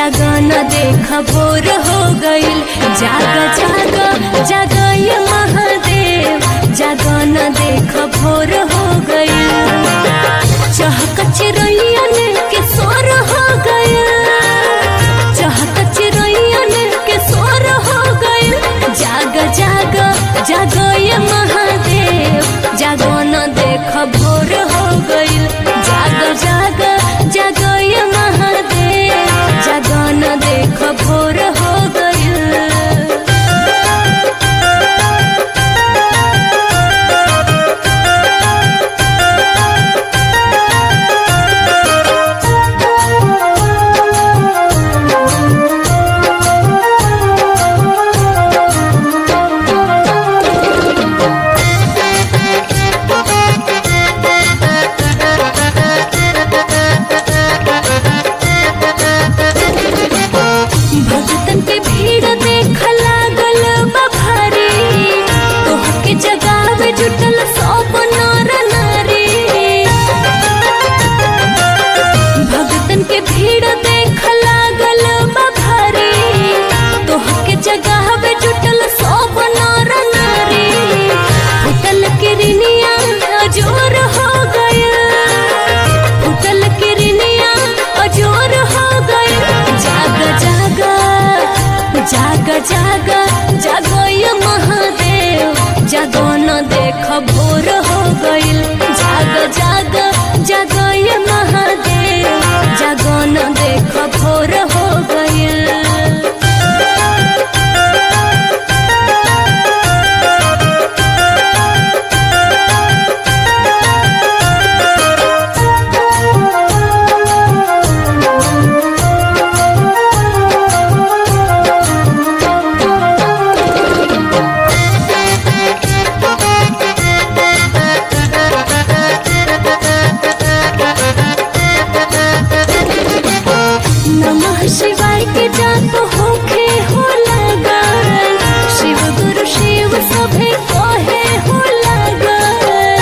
जागन देख भोर हो गईल जाग जाग जाग ये महादेव जागन देख भोर हो गईल चहक चिरैयन के सोर हो गईल चहक चिरैयन के सोर हो गईल जाग जाग जाग ये महादेव जागन देख भोर हो गईल जाग जाग जाग ये महादेव जागन देख भोर हो गईल भक्तन के भीड़ देख लागल बा भारी तोहके जगावे जुटल सब नर नारी भक्तन के भीड़ देख लागल बा भारी तोहके जगावे जुटल सब नर नारी फुटल किरनिया अजोर हो गया फुटल किरनिया अजोर हो गया जाग जाग जाग जाग जागो ये महादेव जागो न देख भोर हो गईल जाग जाग जागो ये महादेव जागो न देख भोर हो गईल नमः शिवाय के जाप होखे हो लगन शिव गुरु शिव सभे कहे हो लगन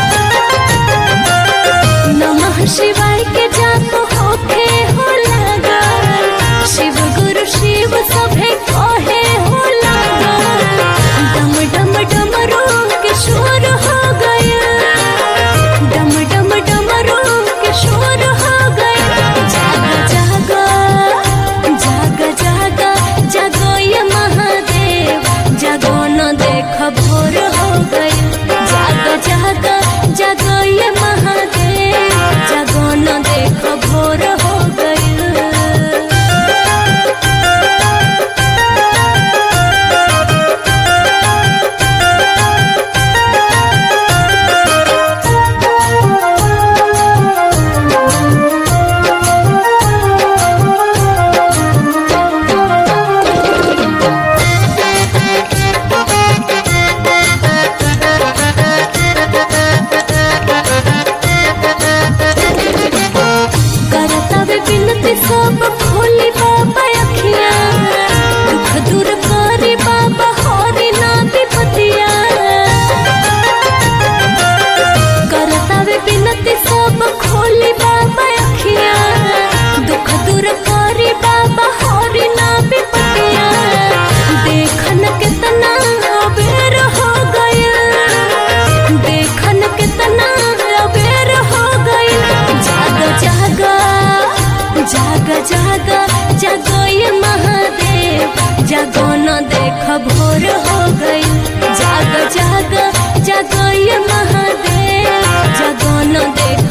नमः शिवाय के जाप होखे हो लगन शिव गुरु शिव सभे कहे हो लगन डम डम डमरू के शोर हो गया डम डम डमरू के शोर हो गया जाग जाग जाग जाग जागो ये महादेव जागो न देख भोर हो गई जाग जाग जागो ये महादेव जागो न देख भोर हो गई करता वे बिनती सब खोली बाबा अखिया दुख दूर करी बाबा हरी ना विपतिया करता वे बिनती सब खोली बाबा अखिया दुख दूर करी बाबा हरी ना विपतिया देखन कितना अबेर हो गया देखन कितना अबेर हो गया जाग जाग जाग जाग जागो ये महादेव जागो न देख भोर हो गई जाग जाग जागो ये महादेव जागो न देख